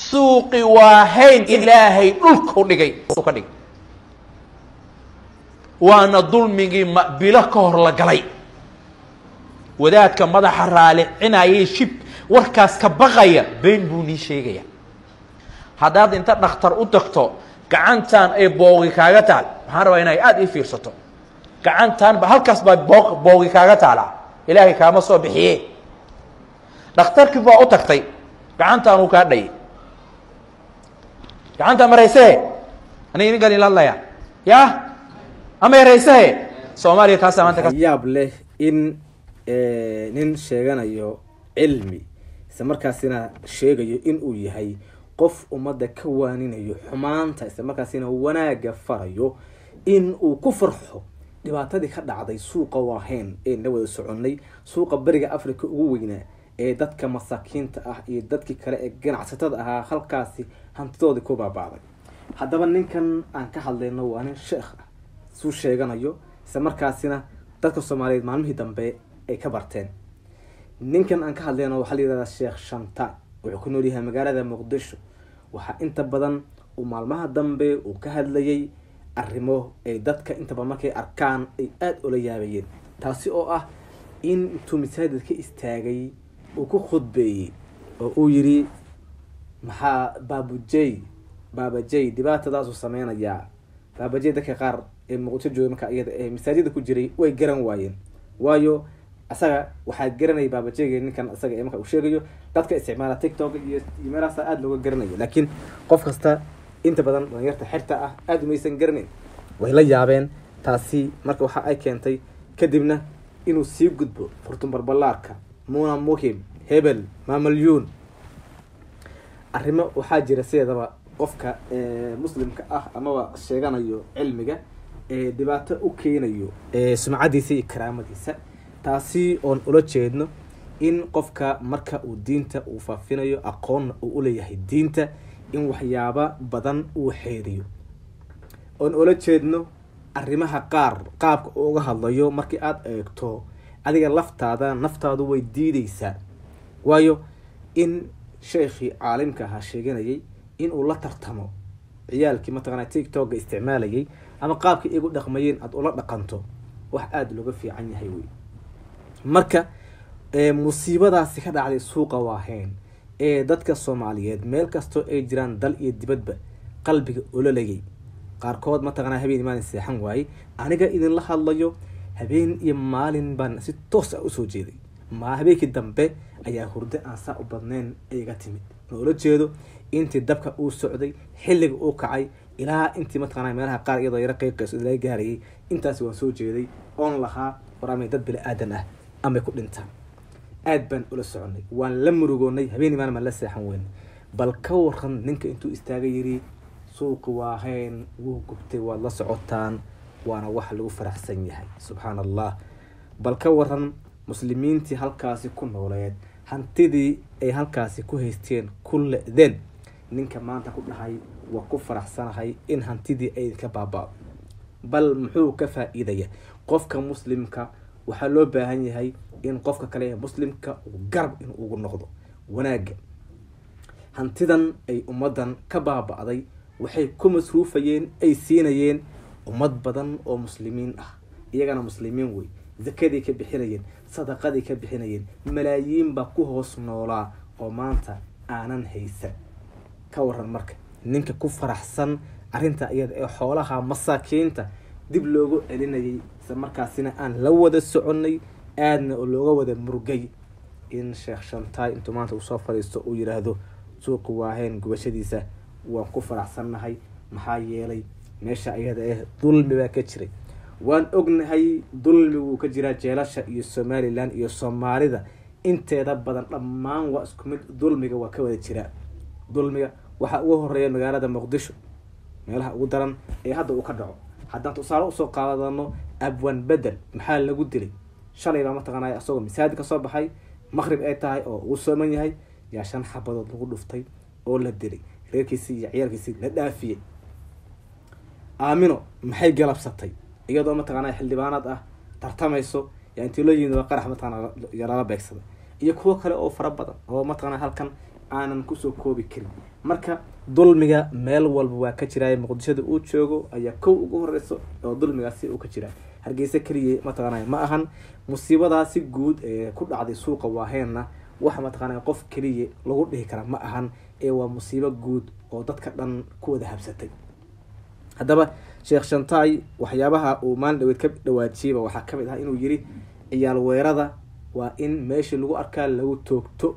suuqi waa hayn ilaahay dhulku dhigay ka dhigay waana dulmigii bilo ka hor la galay wadaadka madaxa raalicinayay shib warkaas ka baqaya been buu nii sheegaya haddaad inta dhakhtar u tagto gacantan ay boogi kaaga taal waxaan rabaa inay aada ii fiirsato gacantan halkaas baa boo boogi kaaga taalaa ilaahay kaama soo bixiye dhakhtarkii baa u tagtay gacantaan uu kaa dhayay gacanta maraysehe aniga ninkan ila hadlaya ya ama yaraysehe soomaaliya taasaa maanta yaab leh in nin sheeganayo cilmi isla markaasina sheegayo in uu yahay qof ummadda ka waaninayo xumaanta isla markaasina wanaagga farayo in uu ku farxo dhibaatadii ka dhacday suuqa waahayn ee la wada soconnay suuqa beriga africa ugu weynaa ee dadka masaakiinta ah iyo dadkii kale ee ganacsatada ahaa halkaasi hantidoodii ku baabaaday haddaba ninkan aan ka hadlayno waa nin sheekh ah suu sheeganayo isla markaasina dadka soomaaliyeed maalmihii dambe ay ka barteen ninkan aan ka hadlayno waxaa la yihahdaa sheekh shantaan wuxuu ku nool yahay magaalada muqdisho waxaa inta badan uu maalmaha dambe uu ka hadlayay arrimo ay dadka inta badan markay arkaan ay aada ula yaabayeen taasi oo ah in intuu masaajid ka istaagay uu ku khudbeeyey oo uu yidhi maxaa baabujey baabajey dhibaatadaasuu sameynayaa baabajey dadka qaar ee muqdisho jooga marka iyada ee masaajida ku jiray way garan waayeen waayo asaga waxaa garanaya baabajeyga ninkan isaga ee marka uu sheegayo dadka isticmaala tiktok iyo iyo meelahaasa aada looga garanayo laakiin qof kasta inta badan dhalinyarta xirta ah aada umaysan garanayn way la yaabeen taasi marka waxa ay keentay kadibna inuu sii gudbo furtun barbalaarka muna muhim hebel mamalyuun arrimo waxaa jira sideedaba qofka muslimka ah amaba sheeganayo cilmiga ee dhibaato u keenayo sumcadiisa iyo karaamadiisa taasi oon ula jeedno in qofka marka uu diinta uu faafinayo aqoonna uu uleeyahay diinta in waxyaaba badan uu xeeriyo oon ula jeedno arrimaha qaar qaabka uga hadlayo markii aada eegto adiga laftaada naftaadu way diideysaa waayo in sheekhii caalimka ahaa sheeganayay in uu la tartamo ciyaalkii mataqana tiktoka isticmaalayay ama qaabkii igu dhaqmayeen aada ula dhaqanto wax aada looga fiican yahay wey marka musiibadaasi ka dhacday suuqa waahayn ee dadka soomaaliyeed meel kastoo ay jiraan dal iyo dibadba qalbiga ololayay qaarkood mataqanaa habeen maalin seexan waayey aniga idinla hadlayo habeen iyo maalin baan si toos ah usoo jeeday ma habeenkii dambe ayaa hurdo aan saa u badnayn iga timid loola jeedo intii dabka uu socday xilliga uu kacay ilaa intii mataqana meelaha qaar iyadoo yaro qeyqeyso laga gaarayay intaasi waan soo jeeday oon lahaa war amay dad bini aadan ah amay ku dhintaan aada baan ula soconay waan la murugoonay habeen maalin baan la seexan weyn bal ka waran ninka intuu istaagay yiri suuqi waahayn wuu gubtay waad la socotaan waana wax lagu faraxsan yahay subxaan allah bal ka waran muslimiintii halkaasi ku nooleed hantidii ay halkaasi ku haysteen ku le-deen ninka maanta ku dhahay waa ku faraxsanahay in hantidii ay ka baaba bal muxuu ka faa-iidaya qofka muslimka waxaa loo baahan yahay in qofka kale ee muslimka uu garab in ugu noqdo wanaagga hantidan ay ummaddan ka baaba-day waxay ku masruufayeen ay siinayeen ummad badan oo muslimiin ah iyagana muslimiin wey zakadii ka bixinayeen sadaqadii ka bixinayeen malaayiin baa ku hoos noolaa oo maanta aanan haysan ka waran marka ninka ku faraxsan arrinta iyada ee xoolaha masaakiinta dib loogu celinayay isla markaasina aan la wada soconnay aadna oo looga wada murgay in sheekh shantaay intuu maanta uu soo fadhiisto uu yidhaahdo suuqi waaheen gubashadiisa waan ku faraxsannahay maxaa yeelay meesha iyada eh dulmi baa ka jiray waan ognahay dulmi wuu ka jiraa jeelasha iyo somalilan iyo soomaalida inteeda badan dhammaan waa isku mid dulmiga waa ka wada jiraa dulmiga waxaa ugu horeeya magaalada muqdisho meelaha ugu daran ee hadda uu ka dhaco haddaan tusaale usoo qaadano abwan bedel maxaa lagu dilay shalay baa mataqaanay isagoo masaajid ka soo baxay maqrib ay tahay oo uu sooman yahay yaa shan xabadood lagu dhuftay oo la dilay reerkiisii iyo ciyaalkiisii la dhaafiyey aamino maxay galabsatay iyadoo mataqaana xildhibaanaad ah tartamayso yaa intii loo yimid waa qarax mataqana lala beegsaday iyo kuwo kale oo fara badan oo mataqana halkan aanan kusoo koobi karin marka dulmiga meel walba waa ka jiraaye muqdishada uu joogo ayaa kow ugu horeyso oo dulmigaasi uu ka jiraa hargeysa keliya mataqaanay ma ahan musiibadaasi guud ee ku dhacday suuqa waaheenna waxa mataqaanay qof keliya lagu dhihi kara ma ahan ee waa musiibo guud oo dadka dhan ku wada habsatay haddaba sheekh shantaay waxyaabaha uu maalin dhaweed ka dhawaajiyeyba waxaa kamid ah inuu yiri ciyaal weerada waa in meeshii lagu arkaa lagu toogto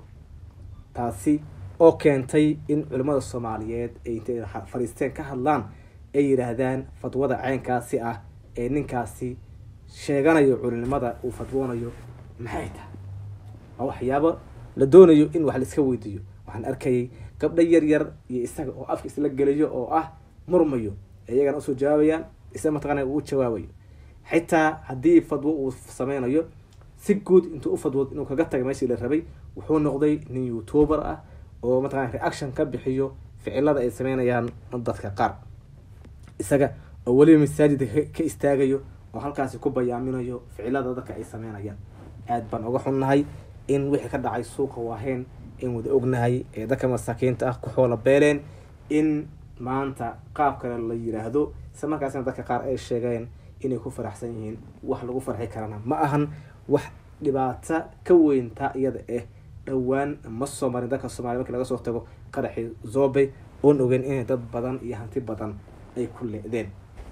taasi oo keentay in culimmada soomaaliyeed ay intay fariisteen ka hadlaan ay yidhaahdaan fadwada caynkaasi ah ee ninkaasi sheeganayo culinimada uu fadwoonayo maxay tahay waa waxyaabo la doonayo in wax laiska weydiiyo waxaan arkayay gabdho yar yar iyo isaga oo afka isla gelayo oo ah murmayo iyagana usoo jawaabayaan isa mataqaana uu jawaabayo xitaa haddii fadwo uu sameynayo si guud intuu ufadwood inuu kaga taga meeshii la rabay wuxuu noqday nin youtuber ah oo mataqana reaction ka bixiyo ficilada ay sameynayaan dadka qaar isaga oo weliba masaajidka ka istaagayo oo halkaasi ku bayaaminayo ficilada dadka ay sameynayaan aad baan uga xunnahay in wixii ka dhacay suuqa waaheen in wada ognahay ee dadka masaakiinta ah ku xoola beeleen in maanta qaab kale la yiraahdo isla markaasina dadka qaar ay sheegeen inay ku faraxsan yihiin wax lagu farxi karana ma ahan wax dhibaato ka weyntaa iyada ah dhowaan ma soo marin dadka soomaliya markii laga soo tago qaraxii zobe oon ogeyn inay dad badan iyo hanti badan ay ku le-deen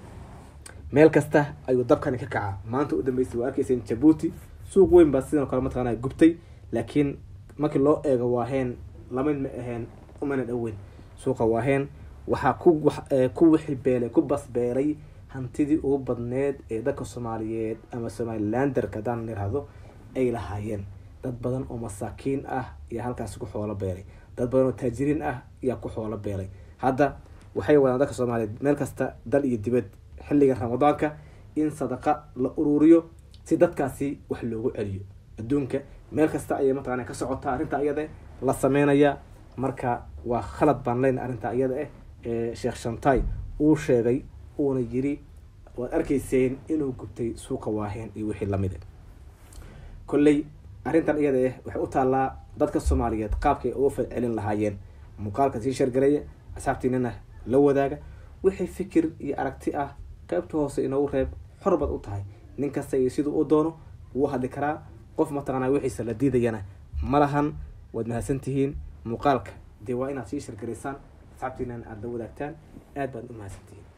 meel kasta ayuu dabkani ka kacaa maanta u dambeysay waa arkayseen jabuuti suuq weyn baa sidoo kale mataqaana gubtay laakiin markii loo eego waaheen lamid ma aheen umana dhoweyn suuqa waaheen waxaa ku ku wixi beelay ku basbeelay hantidii ugu badneed ee dadka soomaaliyeed ama somalilanderka haddaan nirahdo ay lahaayeen dad badan oo masaakiin ah ayaa halkaasi ku xoolo beelay dad badan oo taajiriin ah ayaa ku xoolo beelay hadda waxay wadaan dadka soomaaliyeed meel kasta dal iyo dibad xilliga ramadaanka in sadaqa la ururiyo si dadkaasi wax loogu celiyo adduunka meel kasta ayay mataqana ka socotaa arrinta iyada la sameynaya marka waa khalad baan leyna arrinta iyada ah ee sheekh shantai uu sheegay uuna yiri waad arkayseen inuu gubtay suuqa waaheen iyo wixii lamid a kolley arrintan iyada ah waxay u taallaa dadka soomaaliyeed qaabkay uga falcelin lahaayeen muuqaalka sii shargareeya asxaabtiinana la wadaaga wixii fikir iyo aragti ah qaybta hoose inoogu reeb xor baad u tahay nin kasta iyo siduu u doono wuu hadli karaa qof mataqaanaa wixiisa la diidayana ma lahan waad mahadsan tihiin muuqaalka dee waa inaad sii shargaraysaan asxaabtiinana aada la wadaagtaan aad baad u mahadsan tihiin